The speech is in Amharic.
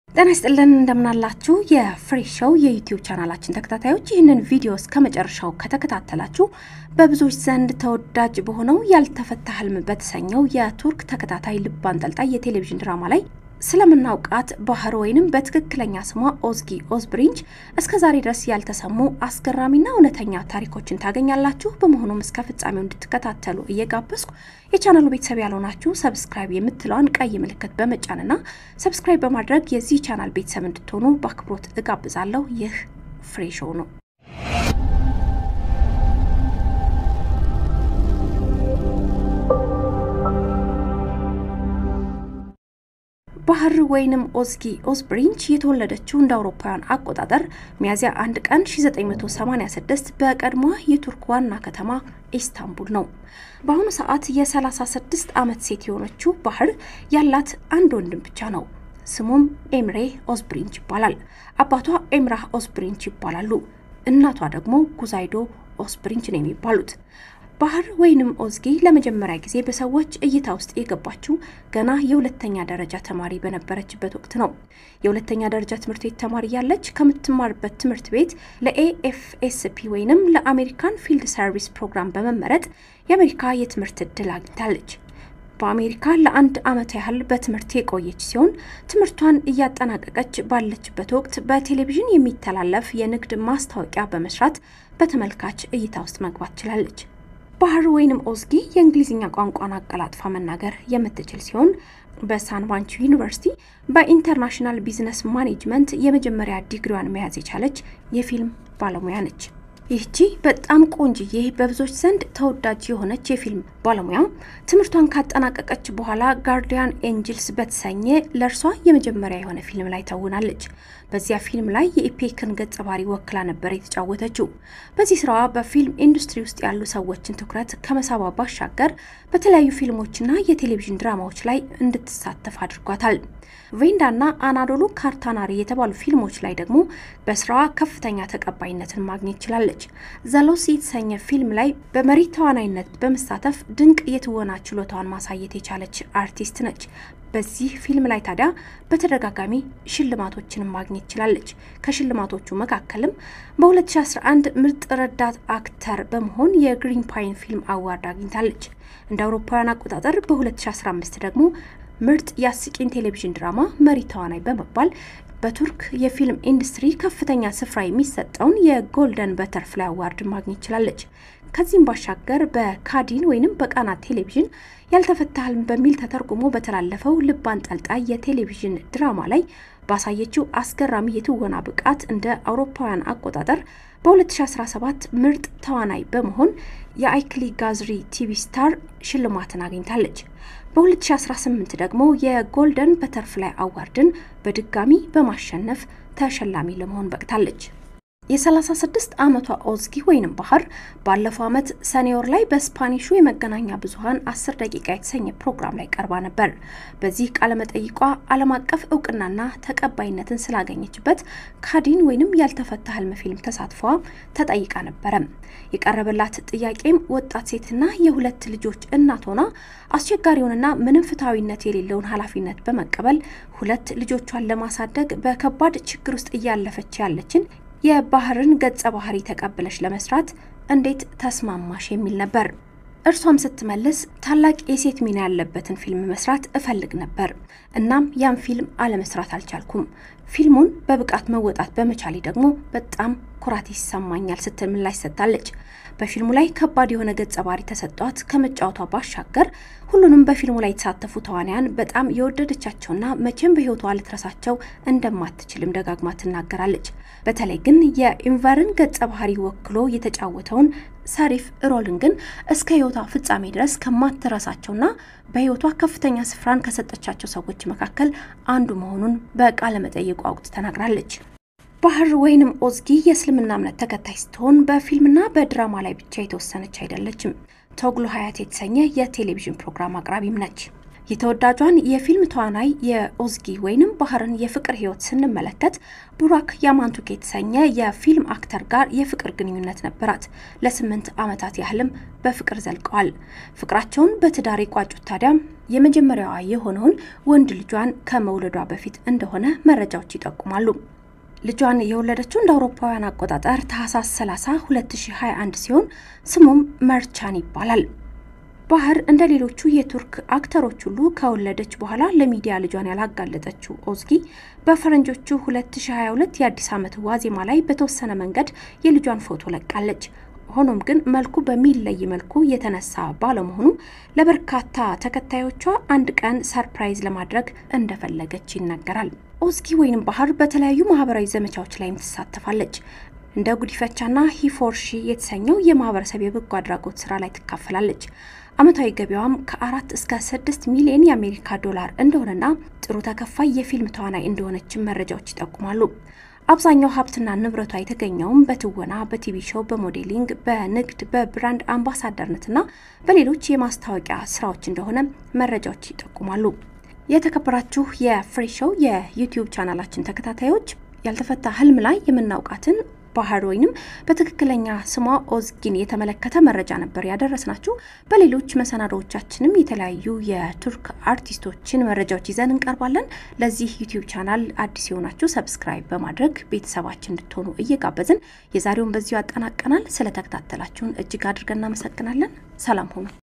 ጤና ይስጥልን እንደምናላችሁ የፍሬ ሾው የዩቲዩብ ቻናላችን ተከታታዮች ይህንን ቪዲዮ እስከ መጨረሻው ከተከታተላችሁ በብዙዎች ዘንድ ተወዳጅ በሆነው ያልተፈታ ህልም በተሰኘው የቱርክ ተከታታይ ልብ አንጠልጣይ የቴሌቪዥን ድራማ ላይ ስለምናውቃት ባህር ወይንም በትክክለኛ ስሟ ኦዝጊ ኦዝብሪንች እስከ ዛሬ ድረስ ያልተሰሙ አስገራሚና እውነተኛ ታሪኮችን ታገኛላችሁ። በመሆኑም እስከ ፍጻሜው እንድትከታተሉ እየጋበዝኩ የቻናሉ ቤተሰብ ያልሆናችሁ ሰብስክራይብ የምትለዋን ቀይ ምልክት በመጫንና ሰብስክራይብ በማድረግ የዚህ ቻናል ቤተሰብ እንድትሆኑ በአክብሮት እጋብዛለሁ። ይህ ፍሬ ሾው ነው። ባህር ወይንም ኦዝጊ ኦዝብሪንች የተወለደችው እንደ አውሮፓውያን አቆጣጠር ሚያዝያ አንድ ቀን 1986 በቀድሞዋ የቱርክ ዋና ከተማ ኢስታንቡል ነው። በአሁኑ ሰዓት የ36 ዓመት ሴት የሆነችው ባህር ያላት አንድ ወንድም ብቻ ነው። ስሙም ኤምሬ ኦዝብሪንች ይባላል። አባቷ ኤምራህ ኦዝብሪንች ይባላሉ። እናቷ ደግሞ ጉዛይዶ ኦዝብሪንች ነው የሚባሉት። ባህር ወይንም ኦዝጊ ለመጀመሪያ ጊዜ በሰዎች እይታ ውስጥ የገባችው ገና የሁለተኛ ደረጃ ተማሪ በነበረችበት ወቅት ነው። የሁለተኛ ደረጃ ትምህርት ቤት ተማሪ ያለች ከምትማርበት ትምህርት ቤት ለኤኤፍኤስፒ ወይንም ለአሜሪካን ፊልድ ሰርቪስ ፕሮግራም በመመረጥ የአሜሪካ የትምህርት እድል አግኝታለች። በአሜሪካ ለአንድ ዓመት ያህል በትምህርት የቆየች ሲሆን ትምህርቷን እያጠናቀቀች ባለችበት ወቅት በቴሌቪዥን የሚተላለፍ የንግድ ማስታወቂያ በመስራት በተመልካች እይታ ውስጥ መግባት ችላለች። ባህር ወይንም ኦዝጊ የእንግሊዝኛ ቋንቋን አቀላጥፋ መናገር የምትችል ሲሆን በሳንባንች ዩኒቨርሲቲ በኢንተርናሽናል ቢዝነስ ማኔጅመንት የመጀመሪያ ዲግሪዋን መያዝ የቻለች የፊልም ባለሙያ ነች። ይህቺ በጣም ቆንጅዬ በብዙዎች ዘንድ ተወዳጅ የሆነች የፊልም ባለሙያ ትምህርቷን ካጠናቀቀች በኋላ ጋርዲያን ኤንጅልስ በተሰኘ ለእርሷ የመጀመሪያ የሆነ ፊልም ላይ ተውናለች። በዚያ ፊልም ላይ የኢፔክን ገጸ ባህሪ ወክላ ነበር የተጫወተችው። በዚህ ስራዋ በፊልም ኢንዱስትሪ ውስጥ ያሉ ሰዎችን ትኩረት ከመሳቧ ባሻገር በተለያዩ ፊልሞችና የቴሌቪዥን ድራማዎች ላይ እንድትሳተፍ አድርጓታል። ቬንዳና አናዶሉ ካርታናሪ የተባሉ ፊልሞች ላይ ደግሞ በስራዋ ከፍተኛ ተቀባይነትን ማግኘት ችላለች። ዘሎሲ የተሰኘ ፊልም ላይ በመሪ ተዋናይነት በመሳተፍ ድንቅ የትወና ችሎታዋን ማሳየት የቻለች አርቲስት ነች። በዚህ ፊልም ላይ ታዲያ በተደጋጋሚ ሽልማቶችን ማግኘት ችላለች። ከሽልማቶቹ መካከልም በ2011 ምርጥ ረዳት አክተር በመሆን የግሪን ፓይን ፊልም አዋርድ አግኝታለች። እንደ አውሮፓውያን አቆጣጠር በ2015 ደግሞ ምርጥ የአስቂኝ ቴሌቪዥን ድራማ መሪ ተዋናይ በመባል በቱርክ የፊልም ኢንዱስትሪ ከፍተኛ ስፍራ የሚሰጠውን የጎልደን በተርፍላይ አዋርድ ማግኘት ችላለች። ከዚህም ባሻገር በካዲን ወይንም በቃና ቴሌቪዥን ያልተፈታ ህልም በሚል ተተርጉሞ በተላለፈው ልብ አንጠልጣይ የቴሌቪዥን ድራማ ላይ ባሳየችው አስገራሚ የትወና ብቃት እንደ አውሮፓውያን አቆጣጠር በ2017 ምርጥ ተዋናይ በመሆን የአይክሊ ጋዝሪ ቲቪ ስታር ሽልማትን አግኝታለች። በ2018 ደግሞ የጎልደን በተርፍላይ አዋርድን በድጋሚ በማሸነፍ ተሸላሚ ለመሆን በቅታለች። የ36 ዓመቷ ኦዝጊ ወይንም ባህር ባለፈው ዓመት ሰኔ ወር ላይ በስፓኒሹ የመገናኛ ብዙኃን 10 ደቂቃ የተሰኘ ፕሮግራም ላይ ቀርባ ነበር። በዚህ ቃለመጠይቋ ዓለም አቀፍ እውቅናና ተቀባይነትን ስላገኘችበት ካዲን ወይንም ያልተፈታ ህልም ፊልም ተሳትፏ ተጠይቃ ነበረ። የቀረበላት ጥያቄም ወጣት ሴትና የሁለት ልጆች እናት ሆና አስቸጋሪውንና ምንም ፍትሐዊነት የሌለውን ኃላፊነት በመቀበል ሁለት ልጆቿን ለማሳደግ በከባድ ችግር ውስጥ እያለፈች ያለችን የባህርን ገጸ ባህሪ ተቀብለሽ ለመስራት እንዴት ተስማማሽ የሚል ነበር። እርሷም ስትመልስ ታላቅ የሴት ሚና ያለበትን ፊልም መስራት እፈልግ ነበር። እናም ያን ፊልም አለመስራት አልቻልኩም። ፊልሙን በብቃት መወጣት በመቻሌ ደግሞ በጣም ኩራት ይሰማኛል ስትል ምላሽ ሰጥታለች። በፊልሙ ላይ ከባድ የሆነ ገጸ ባህሪ ተሰጧት ከመጫወቷ ባሻገር ሁሉንም በፊልሙ ላይ የተሳተፉ ተዋንያን በጣም የወደደቻቸውና መቼም በሕይወቷ ልትረሳቸው እንደማትችልም ደጋግማ ትናገራለች። በተለይ ግን የኢንቨርን ገጸ ባህሪ ወክሎ የተጫወተውን ሳሪፍ ሮልን ግን እስከ ሕይወቷ ፍጻሜ ድረስ ከማትረሳቸውና በሕይወቷ ከፍተኛ ስፍራን ከሰጠቻቸው ሰዎች መካከል አንዱ መሆኑን በቃለ መጠይቋ ወቅት ተናግራለች። ባህር ወይንም ኦዝጊ የእስልምና እምነት ተከታይ ስትሆን በፊልምና በድራማ ላይ ብቻ የተወሰነች አይደለችም። ቶግሎ ሀያት የተሰኘ የቴሌቪዥን ፕሮግራም አቅራቢም ነች። የተወዳጇን የፊልም ተዋናይ የኦዝጊ ወይንም ባህርን የፍቅር ህይወት ስንመለከት ቡራክ ያማንቱክ የተሰኘ የፊልም አክተር ጋር የፍቅር ግንኙነት ነበራት። ለስምንት ዓመታት ያህልም በፍቅር ዘልቀዋል። ፍቅራቸውን በትዳር የቋጩት ታዲያም የመጀመሪያዋ የሆነውን ወንድ ልጇን ከመውለዷ በፊት እንደሆነ መረጃዎች ይጠቁማሉ። ልጇን የወለደችው እንደ አውሮፓውያን አቆጣጠር ታህሳስ 30 2021 ሲሆን ስሙም መርቻን ይባላል። ባህር እንደ ሌሎቹ የቱርክ አክተሮች ሁሉ ከወለደች በኋላ ለሚዲያ ልጇን ያላጋለጠችው ኦዝጊ በፈረንጆቹ 2022 የአዲስ ዓመት ዋዜማ ላይ በተወሰነ መንገድ የልጇን ፎቶ ለቃለች። ሆኖም ግን መልኩ በሚለይ መልኩ የተነሳ ባለመሆኑ ለበርካታ ተከታዮቿ አንድ ቀን ሰርፕራይዝ ለማድረግ እንደፈለገች ይነገራል። ኦዝጊ ወይንም ባህር በተለያዩ ማህበራዊ ዘመቻዎች ላይም ትሳተፋለች። እንደ ጉዲፈቻና ሂፎርሺ የተሰኘው የማህበረሰብ የበጎ አድራጎት ስራ ላይ ትካፈላለች። አመታዊ ገቢዋም ከአራት እስከ ስድስት ሚሊዮን የአሜሪካ ዶላር እንደሆነና ጥሩ ተከፋይ የፊልም ተዋናይ እንደሆነችን መረጃዎች ይጠቁማሉ። አብዛኛው ሀብትና ንብረቷ የተገኘውም በትወና፣ በቲቪ ሾው፣ በሞዴሊንግ፣ በንግድ፣ በብራንድ አምባሳደርነትና በሌሎች የማስታወቂያ ስራዎች እንደሆነ መረጃዎች ይጠቁማሉ። የተከበራችሁ የፍሬ ሾው የዩቲዩብ ቻናላችን ተከታታዮች ያልተፈታ ህልም ላይ የምናውቃትን ባህር ወይንም በትክክለኛ ስሟ ኦዝጊን የተመለከተ መረጃ ነበር ያደረስናችሁ። በሌሎች መሰናዶዎቻችንም የተለያዩ የቱርክ አርቲስቶችን መረጃዎች ይዘን እንቀርባለን። ለዚህ ዩቲዩብ ቻናል አዲስ የሆናችሁ ሰብስክራይብ በማድረግ ቤተሰባችን እንድትሆኑ እየጋበዝን የዛሬውን በዚሁ ያጠናቀናል። ስለተከታተላችሁን እጅግ አድርገን እናመሰግናለን። ሰላም ሁኑ።